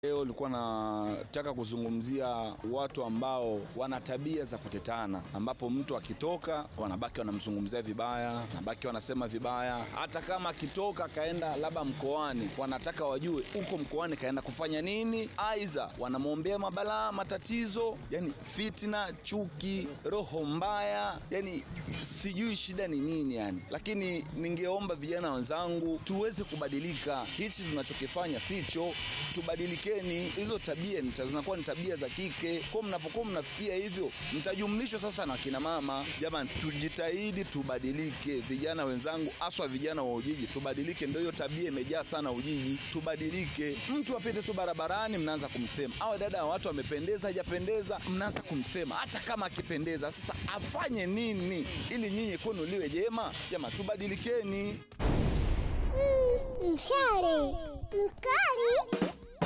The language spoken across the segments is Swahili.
Leo nilikuwa nataka kuzungumzia watu ambao wana tabia za kutetana, ambapo mtu akitoka wanabaki wanamzungumzia vibaya, wanabaki wanasema vibaya. Hata kama akitoka akaenda labda mkoani, wanataka wajue huko mkoani kaenda kufanya nini, aidha wanamwombea mabalaa, matatizo, yani fitna, chuki, roho mbaya, yani sijui shida ni nini yani. Lakini ningeomba vijana wenzangu tuweze kubadilika, hichi tunachokifanya sicho, tubadilike Ni hizo tabia ni- zinakuwa ni tabia za kike. Kwa mnapokuwa mnafikia hivyo, mtajumlishwa sasa na kina mama. Jamani, tujitahidi tubadilike, vijana wenzangu, haswa vijana wa Ujiji, tubadilike. Ndio hiyo tabia imejaa sana Ujiji, tubadilike. Mtu apite tu barabarani, mnaanza kumsema, awe dada wa watu amependeza, hajapendeza, mnaanza kumsema, hata kama akipendeza. Sasa afanye nini ili nyinyi kwenu liwe jema? Jamani, tubadilikeni. Mshale mkali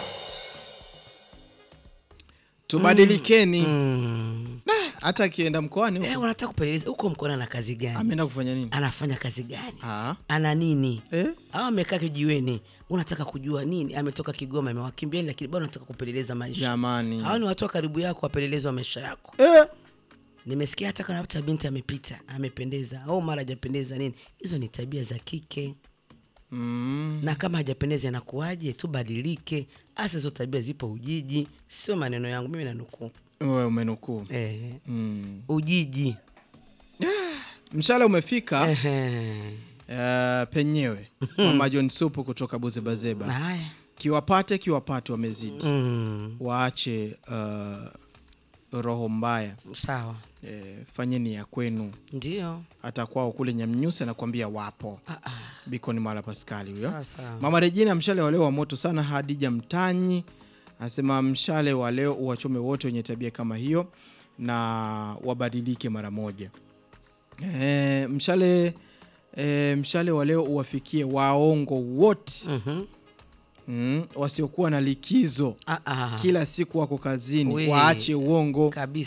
tubadilikeni Mm. hata akienda mkoani Eh, huko, wanataka kupeleleza huko mkoani ana kazi gani? ameenda kufanya nini Anafanya kazi gani? Ah. Ana nini? Eh? Au amekaa kijiweni, unataka kujua nini? Ametoka Kigoma, amewakimbieni, lakini bado unataka kupeleleza maisha. jamani Hao ni watu wa karibu yako, wapelelezi wa maisha yako. eh. Nimesikia hata kana hata binti amepita, amependeza au mara hajapendeza nini. Hizo ni tabia za kike. mm. na kama hajapendeza inakuwaje? Tubadilike. Hasa hizo tabia zipo Ujiji, sio maneno yangu mimi, nanukuu wewe umenukuu eh, mm. Ujiji mshale umefika Ehe. uh, penyewe mama john supu kutoka buzebazeba Haya, kiwapate kiwapate wamezidi mm, waache uh, roho mbaya sawa, eh, fanyeni ya kwenu ndio hata kwao kule nyamnyusi anakuambia wapo Ah, ah. bikoni mala paskali huyo Sawa, sawa. mama rejina mshale wa leo wa moto sana hadija mtanyi anasema mshale wa leo uwachome wote wenye tabia kama hiyo na wabadilike mara moja e, mshale e, mshale wa leo uwafikie waongo wote Mhm. mm, wasiokuwa na likizo Ah, ah. kila siku wako kazini We. waache uongo kabisa